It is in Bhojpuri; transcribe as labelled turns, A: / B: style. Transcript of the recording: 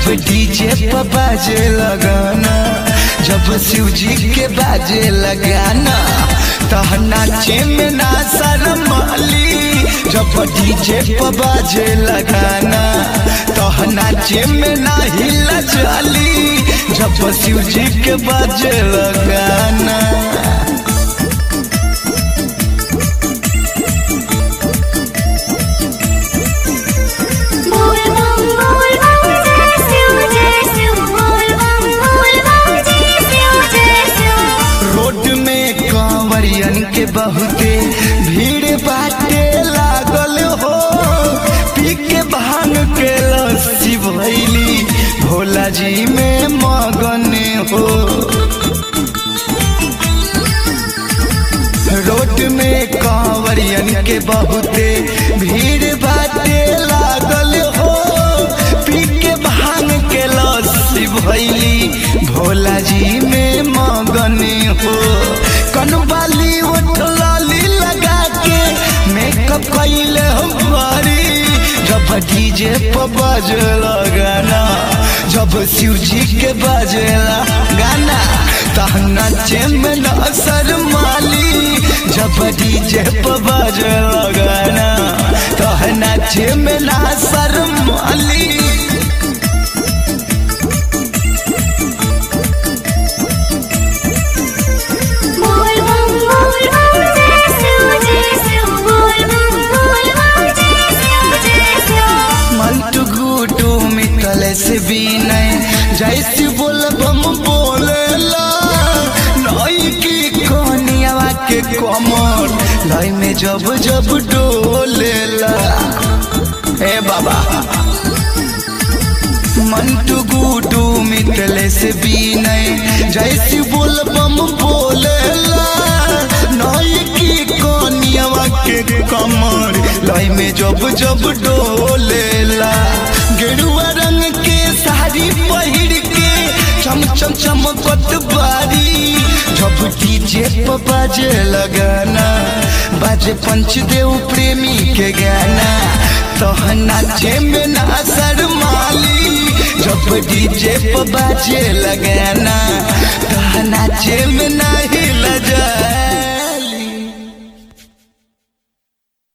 A: डीजे पर बाजे लगाना जब शिव जी के बाजे लगाना तह नाचे में ना शरमाली जब डीजे पर बाजे लगाना तह नाचे में ना हिला चाली जब शिव जी के बाजे लगाना
B: बोल बम बोल बम जय शिव जय शिव बोल बम बोल बम जय शिव जय शिव
A: रोड में कांवरियन के बहुते भीड़ बाटे लागल हो पी के भांग के लस्सी भैली भोला जी में मगन हो रोड में कांवरियन के बहुते भीड़ बाटे लागल हो पी के भांग के लस्सी भैली भोला जी में मगन हो कनवाली उठलाली लगा के मेकअप कैले हम बारी जब डीजे पर बजला गाना जब शिव जी के बजला गाना तह नाचे में न शरमाली जब डीजे पर बजला गाना तह नाचे में न शरमाली
B: बोल बम बोल बम जय शिव जय शिव बोल बम बोल बम जय शिव जय शिव
A: मंटू गुटू मिकल से भी नहीं जैसे बोल बम बोलेला नई की कोनियावा के कमर लय में जब जब डोलेला ए बाबा मंटू गुटू मिटले से भी नहीं जैसे बोल बम बोलेला नई की कोनियावा के कमर लय में जब जब डोलेला गेरुआ रंग के साड़ी पहिर के चम चम चमकत बारी जब डीजे पर बाजे लगाना बाजे पंचदेव प्रेमी के गाना तह नाचे में ना शरमाली जब डीजे पर बाजे लगाना तह